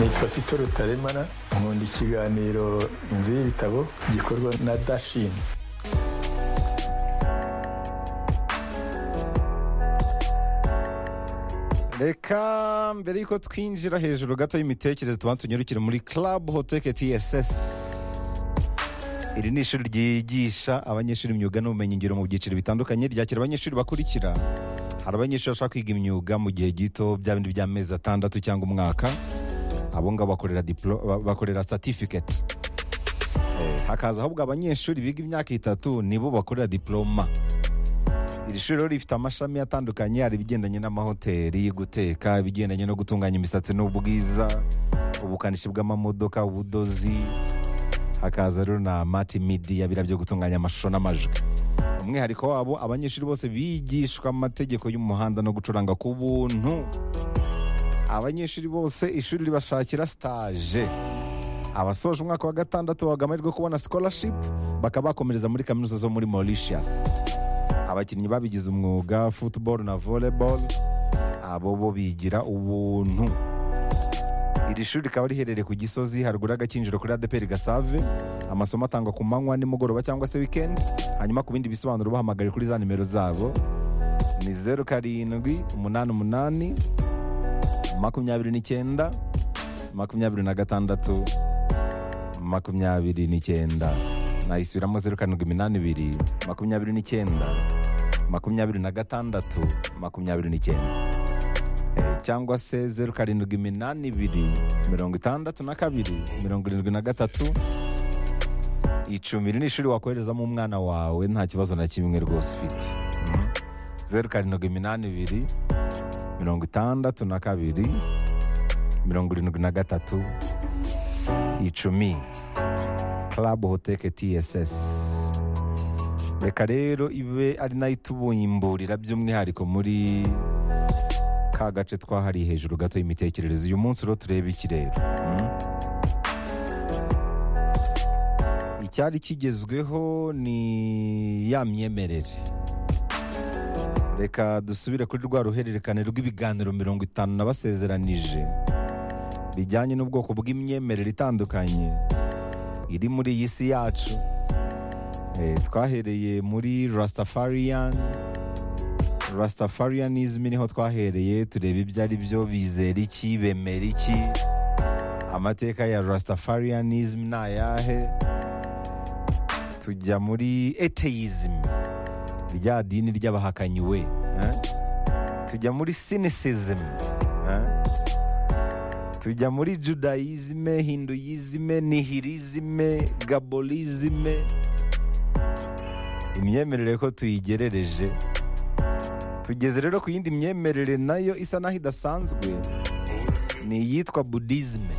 nitwa tito rutaremara nkunda ikiganiro inzu y'ibitabo gikorwa na dashini reka mbere yuko twinjira hejuru gato y'imitekerereze tuba tunyarukire muri club hoteke tss iri ni ishuri ryigisha abanyeshuri imyuga n'ubumenyingiro mu byiciro bitandukanye ryakira abanyeshuri bakurikira hari abanyeshuri bashaka kwiga imyuga mu gihe gito bya bindi by'amezi atandatu cyangwa umwaka abo ngabo bakorera diplo- ba- bakorera certificate Eh, hakaza ahubwo abanyeshuri biga imyaka itatu nibo bakorera diploma iri shuri rero rifite amashami atandukanye hari ibigendanye n'amahoteli guteka ibigendanye no gutunganya imisatsi n'ubwiza ubukanishi bw'amamodoka ubudozi hakaza rero na mati midi biriya byo gutunganya amashusho n'amajwi umwihariko wabo abanyeshuri bose bigishwa amategeko y'umuhanda no gucuranga ku buntu abanyeshuri bose ishuri ribashakira sitaje abasoje umwaka wa gatandatu bahabwa amahirwe yo kubona scholarship bakaba bakomereza muri kaminuza zo muri Mauritius abakinnyi babigize umwuga football na volleyball abo bo bigira ubuntu iri shuri rikaba riherereye ku gisozi haruguru y'agakinjiro kuri adeperi gasave amasomo atangwa ku manywa nimugoroba cyangwa se weekend hanyuma ku bindi bisobanuro bahamagare kuri za nimero zabo ni zeru karindwi umunani umunani makumyabiri n'icyenda makumyabiri na gatandatu makumyabiri n'icyenda nayisubiramo zeru karindwi iminani ibiri makumyabiri n'icyenda makumyabiri na gatandatu makumyabiri n'icyenda Eh, cyangwa se zeru karindwi iminani ibiri mirongo itandatu na kabiri mirongo irindwi na gatatu icumi iri ni ishuri wakoherezamo umwana wawe nta kibazo na kimwe rwose ufite Mhm. zeru karindwi iminani ibiri mirongo itandatu na kabiri mirongo irindwi na gatatu icumi club hoteke tss reka rero ibe ari nayo itubumburira by'umwihariko muri ka gace twahariye hejuru gato y'imitekerereze uyu munsi rero turebe iki rero mm? icyari kigezweho ni ya myemerere reka dusubire kuri rwa ruhererekane rw'ibiganiro mirongo itanu nabasezeranije bijyanye n'ubwoko bw'imyemerere itandukanye iri muri iyi si yacu Eh, twahereye muri rastafarian rastafarianism niho twahereye tureba ibyo ari byo bizera iki bemera iki amateka ya rastafarianism ni ayahe tujya muri atheism rya dini ry'abahakanyiwe eh? tujya muri cynicism eh? tujya muri judayizime hinduyizime nihirizime gabolizime imyemerere ko tuyigerereje tugeze rero ku yindi myemerere nayo isa naho idasanzwe ni iyitwa budizime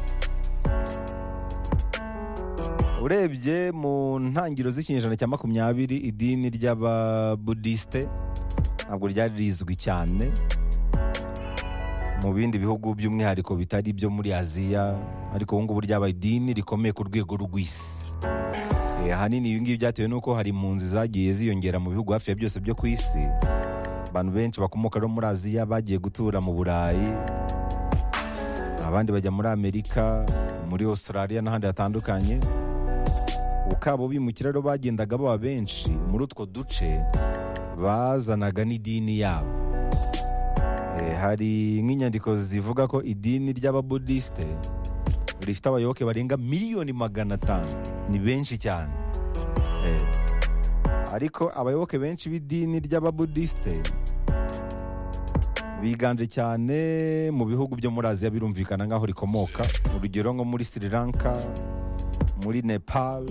urebye mu ntangiriro z'ikinyejana cya makumyabiri idini ry'ababudisite ntabwo ryari rizwi cyane mu bindi bihugu by'umwihariko bitari ibyo muri aziya ariko ubu ngubu ryabaye idini rikomeye ku rwego rw'isi Eh, ahanini ibi ngibi byatewe n'uko hari impunzi zagiye ziyongera mu bihugu hafi ya byose byo ku isi abantu benshi bakomoka rero muri aziya bagiye gutura mu burayi abandi bajya muri amerika muri australia n'ahandi hatandukanye ukabo bimukira rero bagendaga baba benshi muri utwo duce bazanaga n'idini yabo Eh, hari nk'inyandiko zivuga ko idini ry'ababudisite rifite abayoboke barenga miliyoni magana atanu ni benshi cyane Eh, ariko abayoboke benshi b'idini ry'ababudisite biganje cyane mu bihugu byo muri aziya birumvikana nk'aho rikomoka urugero nko muri sri lanka muri nepal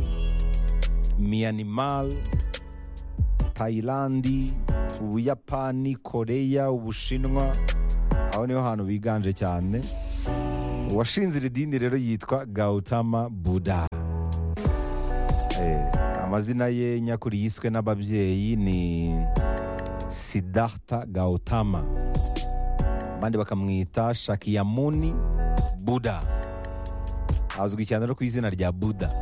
myanmar tayilandi ubuyapani koreya ubushinwa aho niho hantu biganje cyane uwashinze iri dini rero yitwa gautama buda Eh, amazina ye nyakuri yiswe n'ababyeyi ni siddhartha gautama abandi bakamwita shakyamuni buda azwi cyane rero ku izina rya buda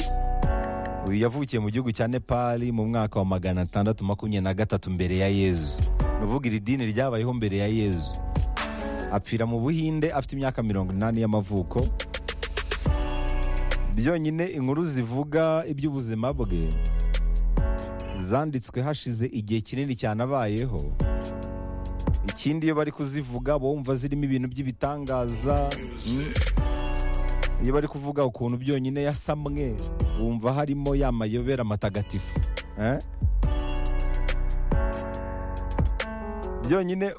uyu yavukiye mu gihugu cya nepal mu mwaka wa magana atandatu makumyabiri na gatatu mbere ya yezu ni uvuga iri dini ryabayeho mbere ya yezu apfira mu buhinde afite imyaka mirongo inani y'amavuko byonyine inkuru zivuga iby'ubuzima bwe zanditswe hashize igihe kinini cyane abayeho ikindi iyo bari kuzivuga bumva zirimo ibintu by'ibitangaza mm. iyo bari kuvuga ukuntu byonyine yasamwe wumva harimo ya mayobera matagatifu eh? byonyine